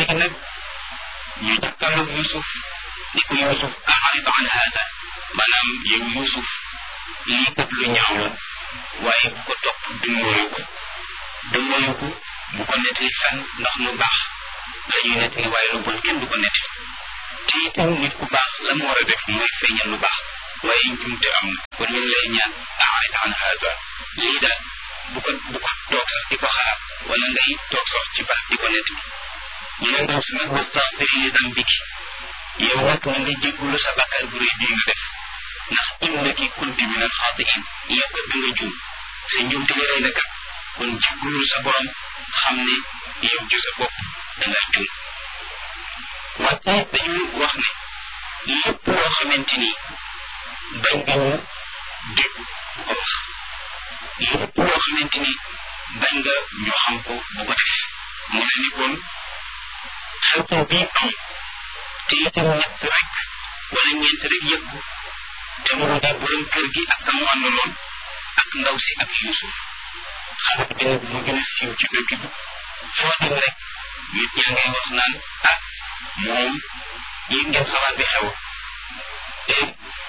léegi nag ñu jàkkaarloog Yusuf ni ko Yusuf a'rid an hada maanaam yow Yusuf lii kat lu ñaaw la waaye bu ko topp dummóoyu ko dummóoyu ko bu ko nettali fenn ndax lu baax la ñuy nettali waaye lu bon kenn du ko nettali te itam nit ku baax la mu war a def mooy feeñal lu baax waaye njumte am na kon ñu ngi lay ñaan a'rid an hada lii daal bu ko bu ko toog sax di ko xalaat wala ngay toog sax ci baax di ko nettali ñu ne ndaw si nag wastaxfiri li dambiki yow nag na nga jéggulu sa bàkkaar bu rëy bii nga def ndax innaki kunti min al xaatiin yow kat da nga juum sa njuumte li rëy na kat kon jéggulul sa borom xam ne yow ci sa bopp da nga juum wante dañu wax ne lépp loo xamante ni bañ nga ñu dégg bu ko wax lépp loo xamante ni bañ nga ñu xam ko bu ko def mu ne ni kon xew-xew bii am te itam ñett rek wala ñeent rek yëpp te mu di borom kër gi ak kamu àndaloon ak ndaw si ak Yuusuf xale bi dina mu gën a siiw ci dëkk bi foo dem rek nit ñaa ngay wax naan ah moom yéeg ngeen xabaar bi xew te